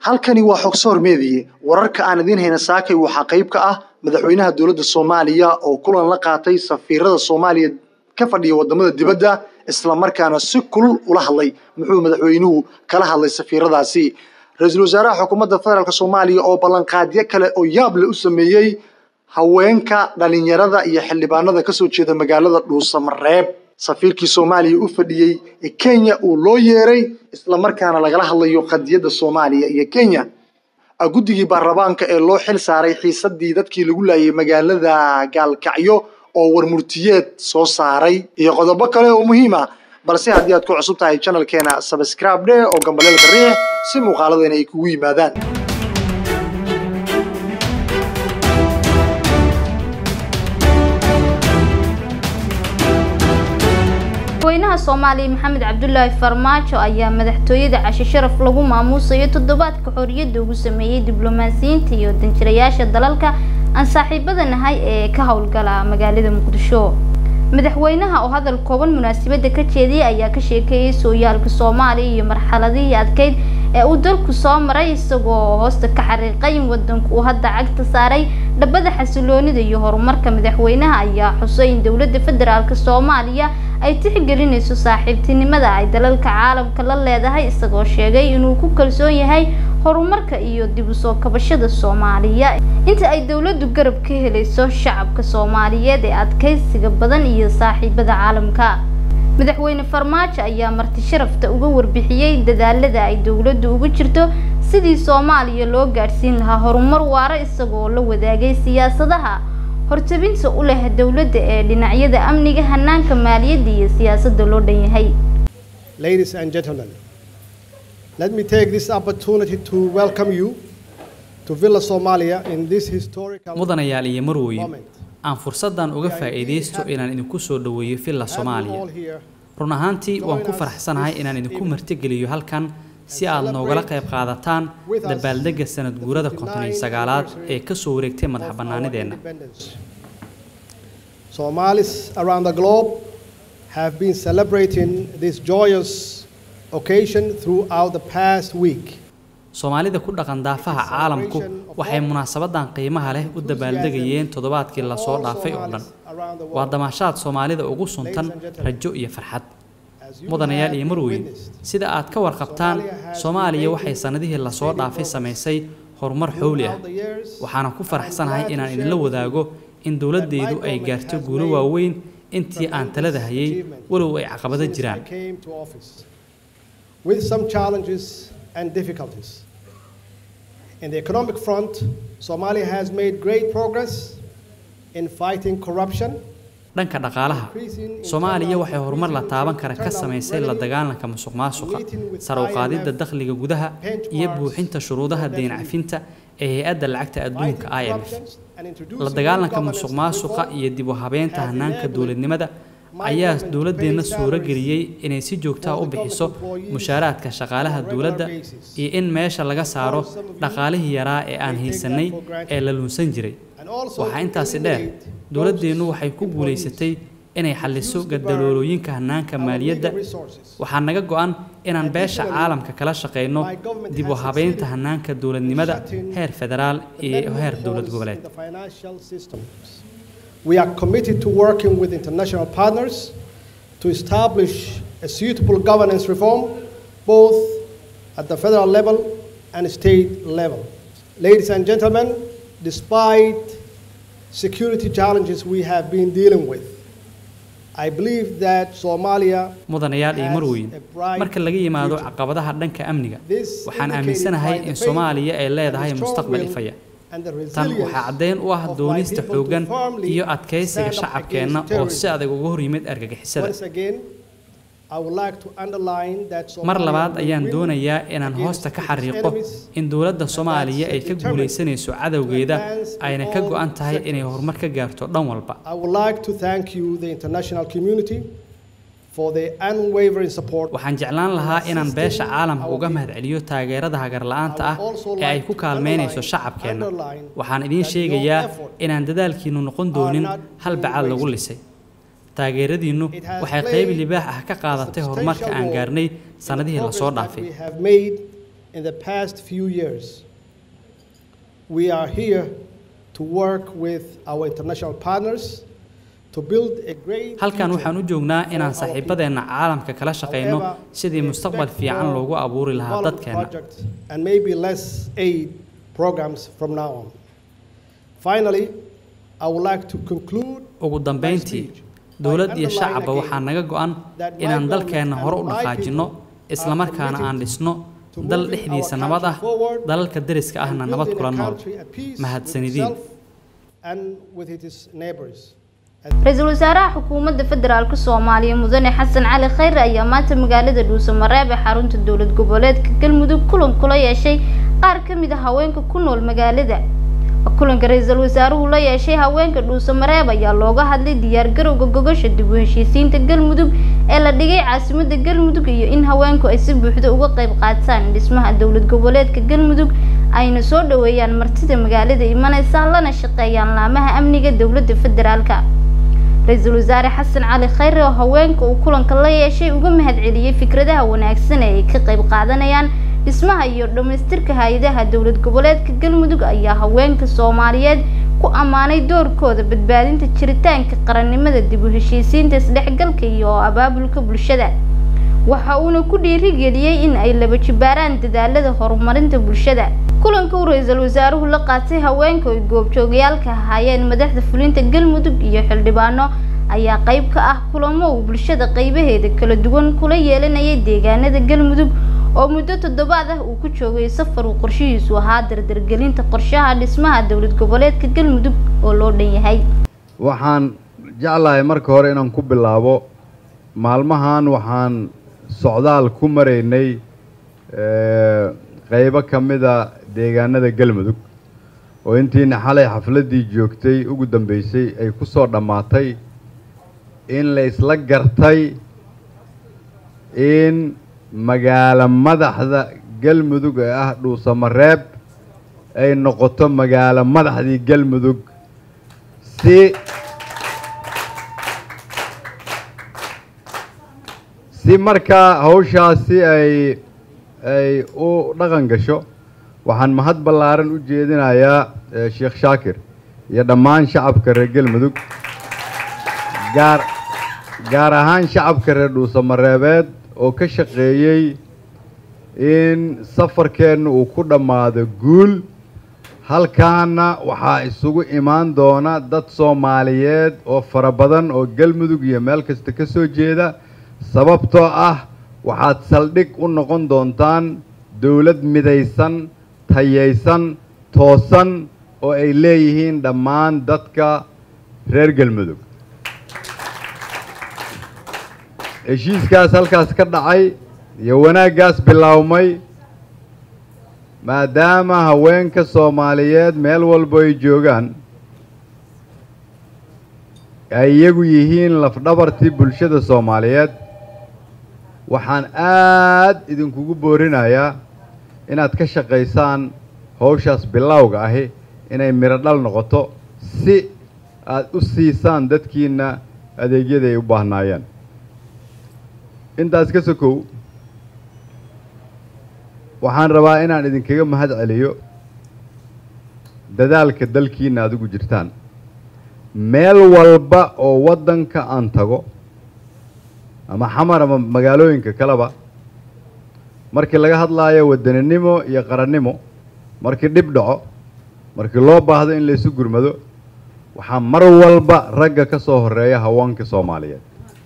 halkani waa xogsoor meediye wararka aan idiin hayna saakay waxaa qayb ka ah madaxweynaha dowladda soomaaliya oo kulan la qaatay safiirada soomaaliya ka fadhiya wadamada dibadda islamarkaana si kulul ula hadlay muxuu madaxweynuhu kala hadlay safiiradaasi ra-iisul wasaaraha xukuumadda federaalk soomaaliya oo ballanqaadyo kale oo yaab leh u sameeyey haweenka dhalinyarada iyo xildhibaanada kasoo jeeda magaalada dhuusamareeb safiirkii soomaaliya u fadhiyey ee kenya uu loo yeeray islamarkaana lagala hadlayo qadiyadda soomaaliya iyo kenya guddigii baarlamaanka ee loo xil saaray xiisadii dadkii lagu laayay magaalada gaalkacyo oo warmurtiyeed soo saaray iyo qodobo kale oo muhiim ah balse haddii aad ku cusub tahay janalkeena sabscribe dhe oo gambaleelka riix si muuqaaladeena ay kugu yimaadaan madaxweynaha soomaaliya maxamed cabdulaahi farmaajo ayaa madaxtooyada cashe sharaf lagu maamuusayo toddobaadka xorriyadda ugu sameeyey diblomaasiyiinta iyo danjirayaasha dalalka aan saaxiibada nahay ee ka howlgala magaalada muqdisho madaxweynaha oo hadal kooban munaasabadda ka jeediyay ayaa ka sheekeeyey sooyaalka soomaaliya iyo marxaladihii adkeyd ee uu dalku soo maray isagoo hoosta ka xariiqay in wadanku uu hadda cagta saaray dhabada xasiloonida iyo horumarka madaxweynaha ayaa xusay in dowladda federaalk soomaaliya ay tixgelinayso saaxiibtinimada ay dalalka caalamka la leedahay isagoo sheegay inuu ku kalsoon yahay horumarka iyo dib u soo kabashada soomaaliya inta ay dowladdu garab ka helayso shacabka soomaaliyeed ee adkaysiga badan iyo saaxiibada caalamka madaxweyne farmaajo ayaa marti sharafta uga warbixiyey dadaalada ay dowladdu ugu jirto sidii soomaaliya loo gaadhsiin lahaa horumar waara isagoo la wadaagay siyaasadaha hortabinta u leh dowladda ee dhinacyada amniga hanaanka maaliyadda iyo siyaasadda loo dhan yahay Ladies and gentlemen, let me take this opportunity to welcome you to Villa Somalia in this historical mudanayaal iyo marwooyin moment. aan fursaddan uga faa'iidaysto inaan idinku soo dhoweeyo villa As we all soomaaliya here run ahaantii waan ku faraxsanahay inaan idinku martigeliyo halkan si aad noogala qayb qaadataan dabaaldegga sanad guurada konton iyo sagaalaad ee ka soo wareegtay madax of our bannaanideenna independence. Somalis around the globe have been celebrating this joyous occasion throughout the past week. soomaalida ku dhaqan daafaha caalamku waxay munaasabadan qiimaha leh u dabaaldegayeen toddobaadkii lasoo dhaafay oo dhan waa damaashaad soomaalida ugu suntan rajo iyo farxad As you mudanayaal have iyo marweyn witnessed, sida aad ka warqabtaan soomaaliya waxay sannadihii lasoo dhaafay samaysay horumar xowli ah throughout the years, waxaana ku faraxsanahay inaan idinla wadaago in dowladdeedu ay gaarto guulo waaweyn intii aan talada hayay walow ay caqabado since I jiraan came to office, with some challenges and difficulties. In the economic front, Somalia has made great progress in fighting corruption, dhanka dhaqaalaha soomaaliya waxay horumar la taaban kara ka samaysay la dagaalanka musuqmaasuqa sare u qaadidda dakhliga gudaha iyo buuxinta shuruudaha deyn cafinta ee hay-adda lacagta adduunka fighting IMF corruption, and introducing la new dagaalanka governance musuqmaasuqa reform iyo dib u habeynta hanaanka dowladnimada ayaa dowladeenna suuro geliyey inay si joogtaa u bixiso mushaaraadka shaqaalaha dowladda iyo in meesha laga saaro dhaqaalihii yaraa ee aan haysanay ee la lunsan jiray and also waxaa to intaasi dheer eliminate dowladdeennu waxay ku employees guulaysatay inay xalliso gadaloolooyinka hanaanka our maaliyadda legal resources. waxaa naga go-an inaan beesha caalamka kala shaqayno dib u habeynta hanaanka dowladnimada heer federaal iyo heer dowlad goboleed The financial systems. We are committed to working with international partners to establish a suitable governance reform, both at the federal level and state level. Ladies and gentlemen, despite security challenges we have been dealing with, I believe that Somalia mudanayaal iyo marweyn marka laga yimaado caqabadaha dhanka amniga waxaan aaminsanahay in soomaaliya ay leedahay mustaqbal ifaya tan waxaa caddeyn u ah doonista xooggan iyo adkaysiga shacabkeenna oo si adag uga hor yimid argagixisada Once again, I would like to underline that mar Somalia labaad will ayaan win doonayaa inaan against hoosta ka its xariiqo enemies in dowladda soomaaliya ay ka guulaysanayso cadowgeeda ayna ka go-an tahay inay horumar ka gaarto dhan walba I would like to thank you, the international community, for the unwavering support. waxaan jeclaan lahaa inaan beesha caalamka uga mahadceliyo taageerada hagarla'aanta ah ee ay ku kaalmeynayso shacabkeenna waxaan idiin sheegayaa inaan dadaalkiinnu noqon doonin hal bacaad lagu lisay taageeradiinnu waxay qayb libaax ah ka qaadatay horumarka aan gaarnay sannadihii lasoo dhaafay We have made in the past few years. We are here to work with our international partners to build a great halkan future waxaan u joognaa inaan for our saaxiibadeenna caalamka kala shaqayno However, sidii we mustaqbal expect fiican more loogu abuuri lahaa development dadkeena projects and maybe less aid programs from now on. Finally, I would like to conclude ugu dambayntii speech by dowlad iyo underlining shacabba again waxaa naga go'an that my inaan government dalkeenna and hore u my dhaqaajinno people islamarkaana are aan committed dhisno to dal moving dhexdiisa our nabad ah country forward dalalka deriska ahna and nabad building kula a nool country at peace with mahadsanidin itself and with its neighbors. ra-iisul wasaaraha xukuumadda federaalk soomaaliya mudane xasan cali khayre ayaa maanta magaalada dhuusamareeb ee xarunta dowlad goboleedka galmudug kulan kula yeeshay qaar ka mid a haweenka ku nool magaalada kulanka ra-iisul wasaaruhu la yeeshay haweenka dhuusamareeb ayaa looga hadlay diyaargarowga gogosha dib u heshiisiinta galmudug ee la dhigay caasimada galmudug iyo in haweenku ay si buuxda uga qayb qaataan dhismaha dowlad goboleedka galmudug ayna soo dhaweeyaan martida magaalada imanaysa lana shaqeeyaan laamaha amniga dowladda federaalka ra-iisul wasaare xasan cali khayre oo haweenka uu kulanka la yeeshay uga mahadceliyey fikradaha wanaagsan ee ay ka qayb qaadanayaan dhismaha iyo dhammaystirka hay-adaha dowlad goboleedka galmudug ayaa haweenka soomaaliyeed ku ammaanay doorkooda badbaadinta jiritaanka qarannimada dib u heshiisiinta isdhexgalka iyo abaabulka bulshada waxa uuna ku dhiirigeliyey in ay laba jibaaraan dadaalada horumarinta bulshada kulanka uu ra-iisul wasaaruhu la qaatay haweenka ay goobjoogayaalka ahaayeen madaxda fulinta galmudug iyo xildhibaano ayaa qayb ka ah kulamo uu bulshada qaybaheeda kala duwan kula yeelanayay deegaanada galmudug oo muddo toddobaad ah uu ku joogay safar uu qorshihiisu ahaa dardargelinta qorshaha dhismaha dowlad goboleedka galmudug oo loo dhan yahay waxaan jeclahay marka hore inaan ku bilaabo maalmahan waxaan socdaal ku maraynay eh, qaybo ka mida deegaanada galmudug oo intiina xalay xafladdii joogtay ugu dambeysay ay ku soo dhammaatay in la isla gartay in magaalo madaxda galmudug ee ah dhuusamareeb ay noqoto magaalo madaxdii galmudug si si markaa hawshaasi ay ay u dhaqan gasho waxaan mahad ballaaran u jeedinayaa eh, sheekh shaakir iyo dhammaan shacabka reer galmudug gaar gaar ahaan shacabka reer dhuusamareebeed oo ka shaqeeyey in safarkeenna uu ku dhammaado guul halkaana waxaa isugu imaan doona dad soomaaliyeed oo fara badan oo galmudug iyo meel kasta ka soo jeeda sababtoo ah waxaad saldhig u noqon doontaan dowlad midaysan tayaysan toosan oo ay leeyihiin dhammaan dadka reer galmudug heshiiskaas halkaas ka dhacay iyo wanaaggaas bilaawmay maadaama haweenka soomaaliyeed meel walbo ay joogaan ay iyagu yihiin lafdhabartii bulshada soomaaliyeed waxaan aad idinkugu boorinayaa inaad ka shaqaysaan hawshaas bilowga ahi inay midho dhal noqoto si aad u siisaan dadkiina adeegyada ay u baahnaayeen intaas ka sokow waxaan rabaa inaan idinkaga mahad celiyo dadaalka dalkiina aad ugu jirtaan meel walba oo waddanka aan tago ama xamar ama magaalooyinka kaleba markii laga hadlaayo wadaninimo iyo qarannimo markii dhib dhaco markii loo baahdo in laysu gurmado waxaa mar walba ragga ka soo horeeya haweenka soomaaliyeed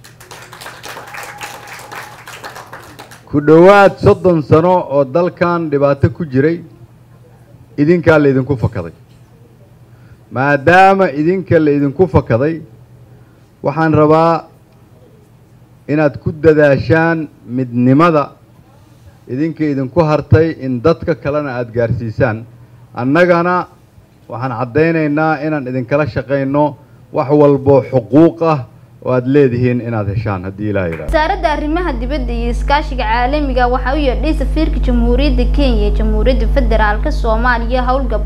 ku dhowaad soddon sano oo dalkan dhibaato ku jiray idinkaa laydinku fakaday maadaama idinka laydinku fakaday waxaan rabaa inaad ku dadaashaan midnimada idinka idinku hartay in dadka kalena aada gaarsiisaan annagana waxaan caddaynaynaa inaan idinkala shaqayno wax walboo xuquuq ah oo aada leedihiin inaad heshaan haddii ilaah yidhahdo wasaaradda arrimaha dibadda iyo iskaashiga caalamiga waxaa u yeedhay safiirka jamhuuriyadda kenya ee jamhuuriyadda federaalk soomaaliya howlgab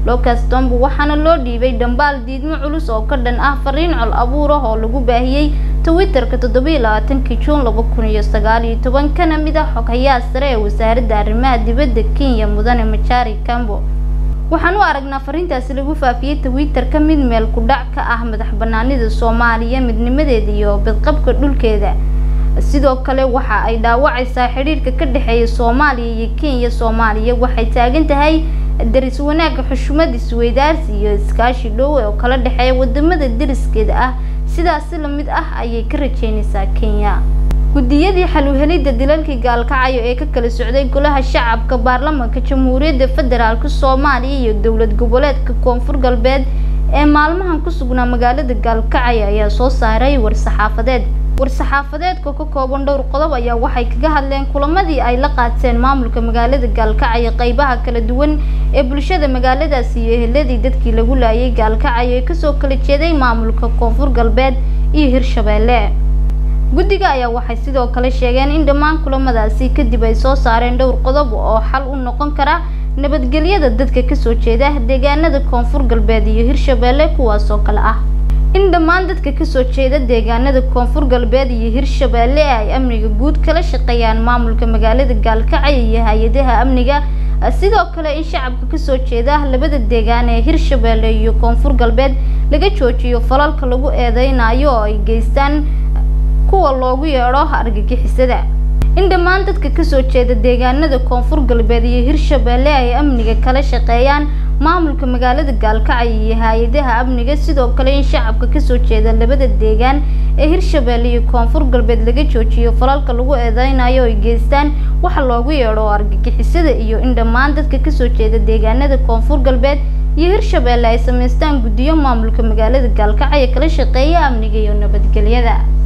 lucas tombo waxaana loo dhiibay dhambaal diidmo culus oo ka dhan ah fariin col abuur ah oo lagu baahiyey twitterka toddobiiyo labaatankii juun laba kun iyo sagaal iyo toban kana mid ah xoghayaha sare ee wasaaradda arrimaha dibadda kenya mudane machari cambo waxaan u aragnaa fariintaasi lagu faafiyey twitter ka mid meel ku dhac ka ah madax banaanida soomaaliya midnimadeeda iyo badqabka dhulkeeda sidoo kale waxa ay dhaawacaysaa xidhiirka ka dhexeeya soomaaliya iyo kenya soomaaliya waxay taagan tahay daris wanaagga xushmad isweydaarsi iyo iskaashi dhow oo kala dhexeeya wadamada dariskeeda ah sidaasi lamid ah ayay ka rajeynaysaa kenya guddiyadii xaluhelidda dilalkii gaalkacayo ee ka kala socday golaha shacabka baarlamaanka jamhuuriyadda federaalk soomaaliya iyo dowlad goboleedka koonfur galbeed ee maalmahan ku sugnaa magaalada gaalkacyo ayaa soo saaray war-saxaafadeed war-saxaafadeedka ka kooban dhowr qodob ayaa waxay kaga hadleen kulamadii ay la qaateen maamulka magaalada gaalkacyo qeybaha kala duwan ee bulshada magaaladaasi iyo eheladii dadkii lagu laayay gaalkacyo ee kasoo kala jeeday maamulka koonfur galbeed iyo hirshabeelle guddiga ayaa waxay sidoo kale sheegeen in dhammaan kulamadaasi kadib ay soo saareen dhowr qodob oo xal u noqon kara nabadgelyada dadka kasoo jeeda deegaanada koonfur galbeed iyo hirshabeelle kuwaas oo kale ah in dhammaan dadka kasoo jeeda deegaanada koonfur galbeed iyo hirshabeelle ay amniga guud kala shaqeeyaan maamulka magaalada gaalkacyo iyo hay-adaha amniga sidoo kale in shacabka kasoo jeeda labada deegaan ee hirshabeelle iyo koonfur galbeed laga joojiyo falalka lagu eedeynayo oo ay geystaan kuwa loogu yeedho argagixisada in dhammaan dadka kasoo jeeda deegaanada koonfur galbeed iyo hirshabeelle ay amniga kala shaqeeyaan maamulka magaalada gaalkacyo iyo hay-adaha amniga sidoo kale in shacabka kasoo jeeda labada deegaan ee hirshabeelle iyo koonfur galbeed laga joojiyo falalka lagu eedeynayo ay geystaan waxa loogu yeedho argagixisada iyo in dhammaan dadka kasoo jeeda deegaanada koonfur galbeed iyo hirshabeelle ay sameystaan guddiyo maamulka magaalada gaalkacyo kala shaqeeya amniga iyo nabadgelyada